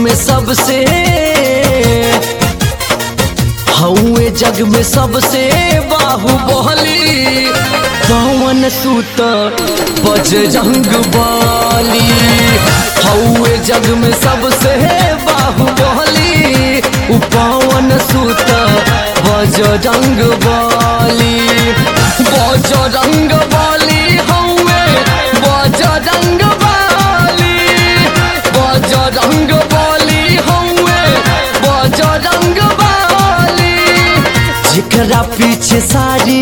में सबसे हौए जग में सबसे बाहुबली पवन सुत बजरंग बाली हौए जग में सबसे बाहुबली उ पवन सुत बजरंग बाली बजरंग बाली हौए बजरंग बाली बजरंग बाली हौए बजरंग बाली जेकरा पीछे सारी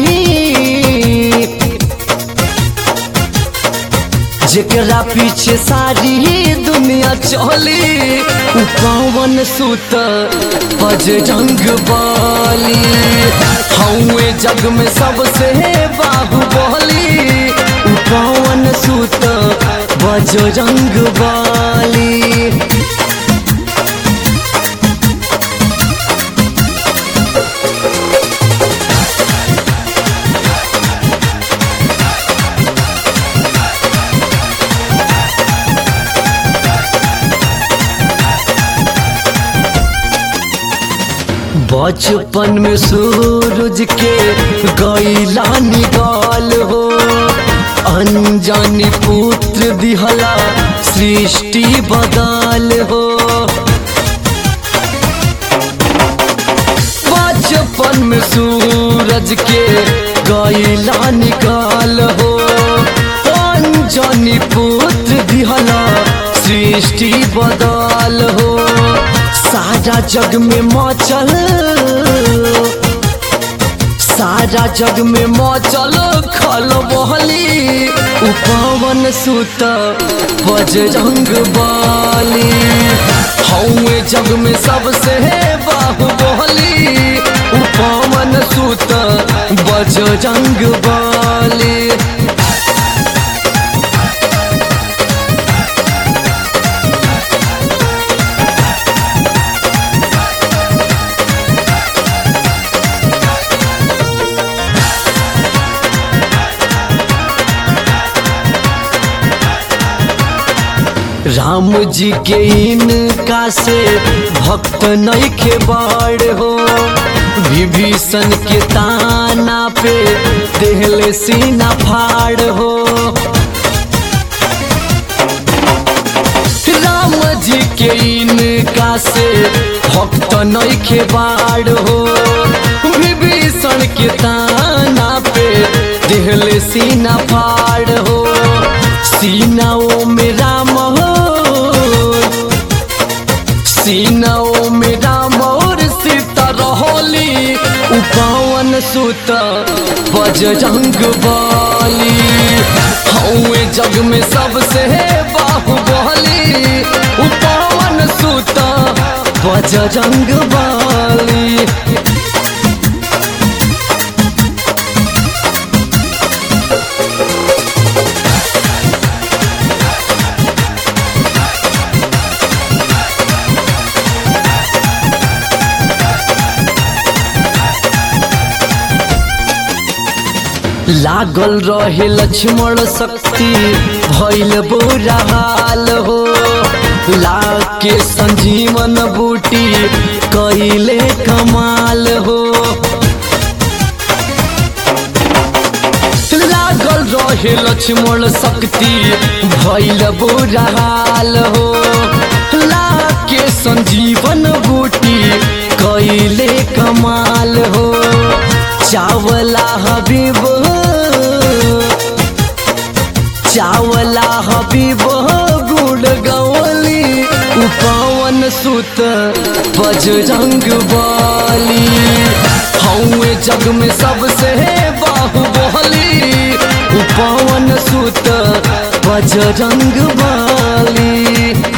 जेकरा पीछे सारी दुनिया चली उ पवन सुत बजरंग बाली हौए जग में सबसे बाहुबली उ पवन सुत बजरंग बाली बचपन में सूरज के गैला निकाल हो अनजानी पुत्र दिहला सृष्टि बदल हो बचपन में सूरज के गैला निकाल हो अनजानी पुत्र दिहला सृष्टि बदल हो सारा जग में मचल सारा जग में मचल खल बहली उ पवन सुत बजरंग बाली हौए जग में सबसे बाहुबली उ पवन सुत बजरंग बाली राम जी के इनका से भक्त नहीं के बाड़ हो विभीषण के ताना पे देहले सीना फाड़ हो राम जी के इनका से भक्त नहीं के बाड़ हो विभीषण के ताना पे देहले सीना फाड़ हो सीनाओं में राम हो सीनाओं में राम और सीता रहोली उपवन सुत बजरंग बाली हौए जग में सबसे बाहुबली उपवन सुत बजरंग बाली लागल रहे लक्ष्मण शक्ति भैल बुरा हाल हो लाके संजीवन बूटी कैले कमाल हो लागल रहे लक्ष्मण शक्ति भैल बुरा हाल हो लाके संजीवन बूटी कैले कमाल हो चावला हबीब चावला हबीब गुड़ गवली उपवन सुत बजरंग बाली हौए जग में सबसे बाहुबली उपवन सुत बजरंग बाली